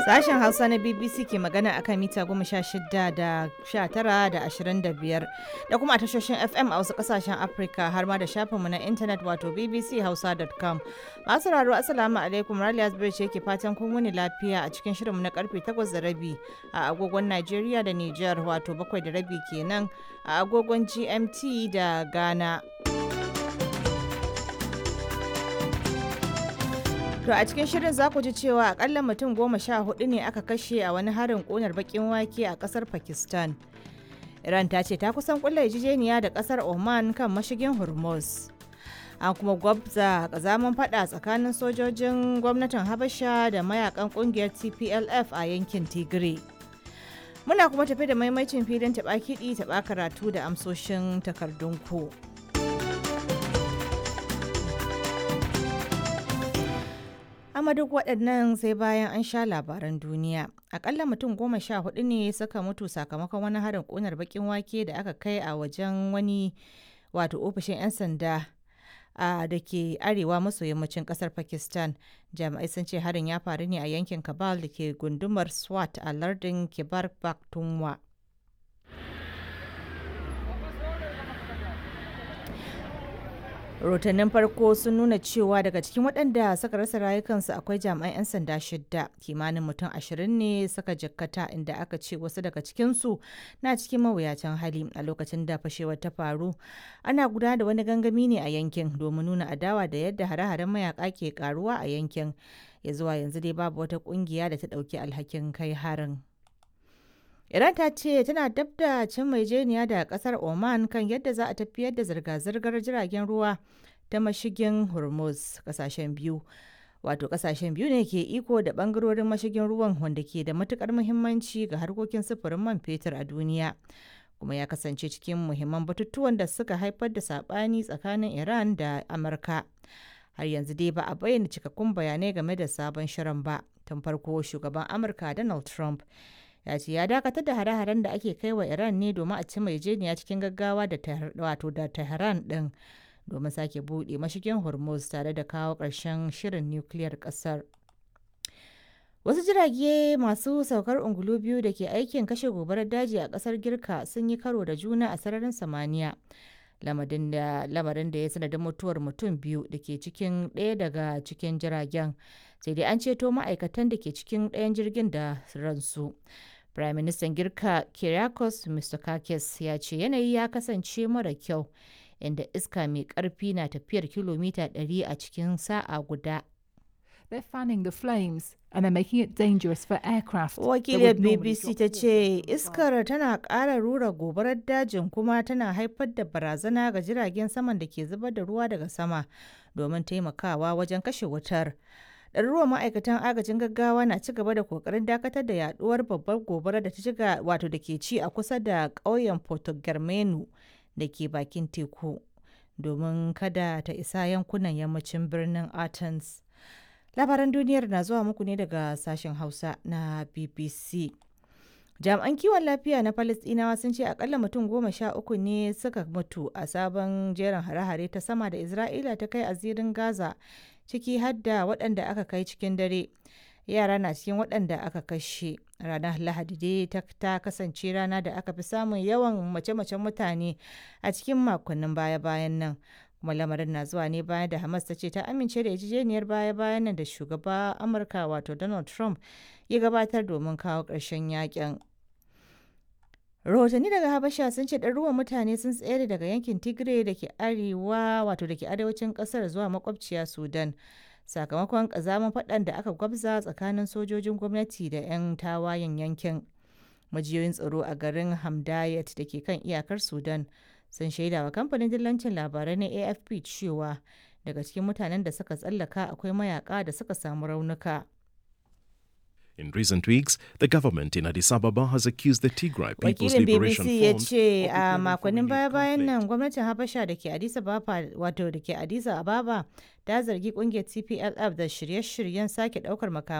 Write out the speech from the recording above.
Sashen Hausa na BBC ke magana akan mita goma sha shida da sha tara da ashirin da biyar da kuma a tashoshin FM a wasu kasashen Afirka har ma da shafinmu na intanet wato bbchausa.com. Masu raro Assalamu alaikum Raliya Zubairu ce ke fatan kun wuni lafiya a cikin shirinmu na karfe takwas da rabi a agogon Najeriya da Nijar wato bakwai da rabi kenan a agogon GMT da Ghana. To a cikin shirin za ku ji cewa akalla mutum goma sha hudu ne aka kashe a wani harin ƙunar bakin wake a ƙasar Pakistan. Iran ta ce ta kusan kulla yarjejeniya da ƙasar Oman kan mashigin Hormuz. An kuma gwabza kazaman fada tsakanin sojojin gwamnatin Habasha da mayakan ƙungiyar TPLF a yankin Tigray. Muna kuma tafi da maimacin filin taɓa kiɗi taɓa karatu da amsoshin takardun ku. amma duk waɗannan sai bayan an sha labaran duniya akalla mutum goma sha hudu ne suka mutu sakamakon wani harin ƙunar bakin wake da aka kai a wajen wani wato ofishin 'yan sanda a da ke arewa maso yammacin kasar pakistan jami'ai sun ce harin ya faru ne a yankin kabal da ke gundumar swat a lardin kibar pakhtunkhwa rahotannin farko sun nuna cewa daga cikin waɗanda suka rasa rayukansu akwai jami'an 'yan sanda shidda kimanin mutum ashirin ne suka jikkata inda aka ce wasu daga cikinsu na cikin mawuyacin hali a lokacin da fashewar ta faru ana gudanar da wani gangami ne a yankin domin nuna adawa da yadda hare-haren mayaka ke karuwa a yankin ya zuwa yanzu dai babu wata kungiya da ta ɗauki alhakin kai harin. Iran ta ce tana dab da cin maijeniya da kasar Oman kan yadda za a tafiyar da zirga-zirgar jiragen ruwa ta mashigin Hormuz kasashen biyu. Wato kasashen biyu ne ke iko da bangarorin mashigin ruwan wanda ke da matukar muhimmanci ga harkokin sufurin man fetur a duniya. Kuma ya kasance cikin muhimman batutuwan da suka haifar da sabani tsakanin Iran da Amurka. Har yanzu dai ba a bayyana cikakkun bayanai game da sabon shirin ba. Tun farko shugaban Amurka Donald Trump ya ce ya dakatar da hare-haren da ake kai wa iran ne domin a ci maijeniya cikin gaggawa da wato da tehran din domin sake buɗe mashigin hormuz tare da kawo ƙarshen shirin nukiliyar ƙasar wasu jirage masu saukar ungulu biyu da ke aikin kashe gobarar daji a ƙasar girka sun yi karo da juna a sararin samaniya lamarin da ya sanadin mutuwar mutum biyu da ke cikin ɗaya daga cikin jiragen sai dai an ceto ma'aikatan da ke cikin ɗayan jirgin da ransu Prime Minister Girka Kyriakos Mitsotakis ya ce yanayi ya kasance mara kyau inda iska mai ƙarfi na tafiyar kilomita 100 a cikin sa'a guda. They're fanning the flames and they're making it dangerous for aircraft. Wakiliyar BBC ta ce iskar tana ƙara rura gobarar dajin kuma tana haifar da barazana ga jiragen saman da ke zubar da ruwa daga sama domin taimakawa wajen kashe wutar. ɗaruruwan ma'aikatan agajin gaggawa na ci gaba da kokarin dakatar da yaduwar babbar gobara da ta shiga wato da ke ci a kusa da ƙauyen porto germano da ke bakin teku domin kada ta isa yankunan yammacin birnin athens labaran duniyar na zuwa muku ne daga sashen hausa na bbc jami'an kiwon lafiya na palestinawa sun ce akalla mutum goma sha uku ne suka mutu a sabon jerin hare-hare ta sama da isra'ila ta kai a zirin gaza ciki har da waɗanda aka kai cikin dare yara na cikin waɗanda aka kashe ranar lahadi dai ta kasance rana da aka fi samun yawan mace-macen mutane a cikin makonnin baya-bayan nan kuma lamarin na zuwa ne bayan da hamas ta ce ta amince da yarjejeniyar baya-bayan nan da shugaba amurka wato donald trump ya gabatar domin kawo ƙarshen yakin rahotanni daga habasha sun ce ɗaruruwan mutane sun tsere daga yankin tigray da ke arewa wato da ke arewacin ƙasar zuwa makwabciya sudan sakamakon ƙazamin faɗan da aka gwabza tsakanin sojojin gwamnati da 'yan tawayen yankin majiyoyin tsaro a garin hamdayat da ke kan iyakar sudan sun shaida wa kamfanin dillancin labarai na afp cewa daga cikin mutanen da suka tsallaka akwai mayaka da suka samu raunuka In recent weeks, the government in Addis Ababa has accused the Tigray People's wakilin Liberation bbc ya Front ce of a preparing for makonnin renewed baya-bayan conflict. nan gwamnatin habasha da ke addis ababa wato da ke addis ababa ta zargi kungiyar tplf da shirye-shiryen sake daukar makamai